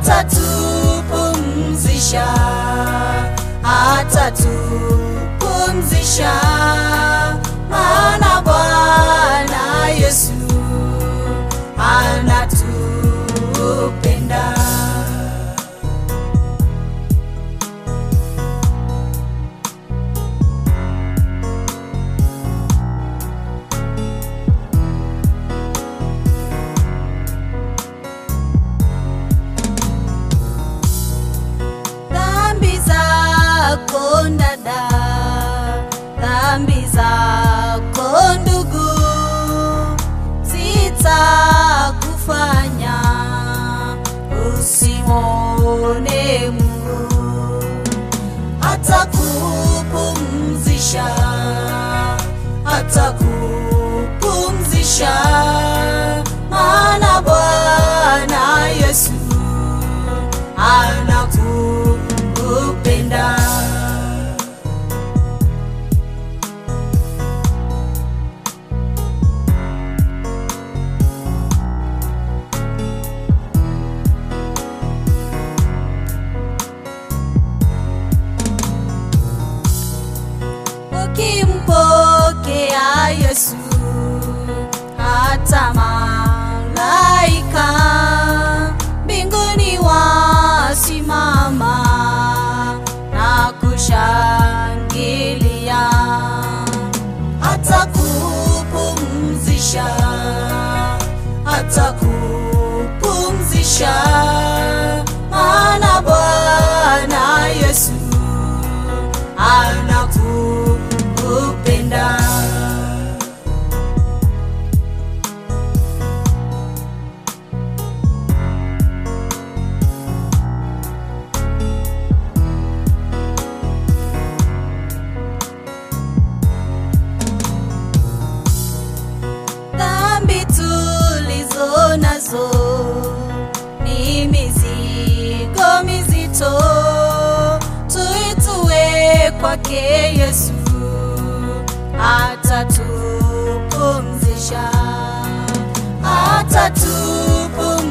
atatupumzisha, atatupumzisha, maana Bwana Yesu anatupenda. dhambi zako dada, dhambi zako ndugu, zitakufanya usimwone Mungu, atakupumzisha, atakupumzisha, maana Bwana Yesu anakupenda. Ukimpokea Yesu, hata malaika mbinguni wasimama na kushangilia, atakupumzisha, atakupumzisha, maana Bwana Yesu anakupenda. dhambi tulizo nazo ni mizigo mizito, tuitue kwake Yesu, atatupumzisha,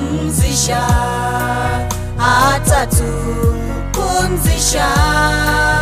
atatupumzisha, atatupumzisha,